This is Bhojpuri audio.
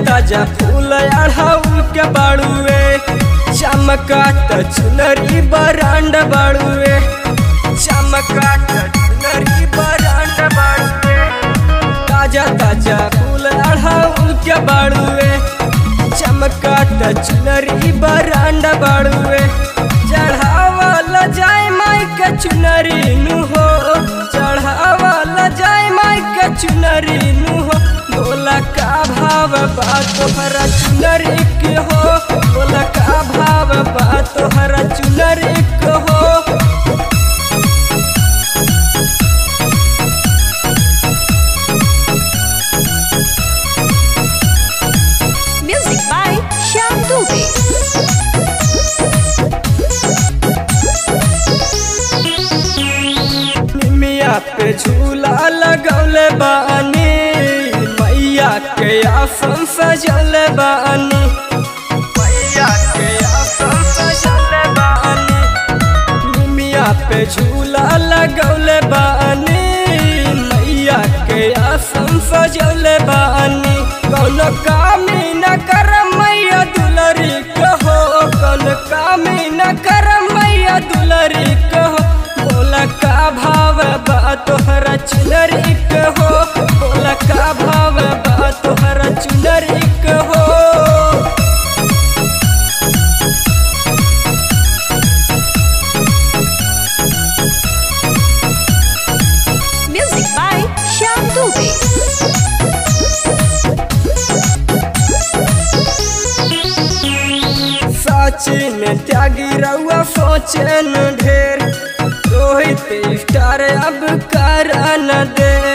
ताजा फूल अढ़ाऊ के बाड़ुए चमकात चुनरी बरांड बाड़ुए चमकात चुनरी बरांड बाड़ुए ताजा ताजा फूल अढ़ाऊ के बाड़ुए चमकात चुनरी बरांड बाड़ुए चढ़ावल जाय माई के चुनरी नु हो चढ़ावल जाय माई के चुनरी नु हो बोला का भाव बा तोहरा चुनरी के हो बोला का भाव बा तोहरा चुनरी के हो Music by Shyam Dubey. निमिया पे झूला लगौले बानी मैया के आसन सजौले बानी मैया के आसन सजौले बानी निमिया पे झूला लगौले बानी मैया के आसन सजौले बानी कौनो कामी न कर मैया दुलरी कहो कौनो कामी न कर मैया दुलरी कहो बोला का भाव बा तोहरा चुनरी कहो बोला का भाव बा तोहरा चुनरी कहो Music by Shyam Dubey. Sachin त्यागी रउआ सोचन ढेर रोहित स्टार अब कर न दे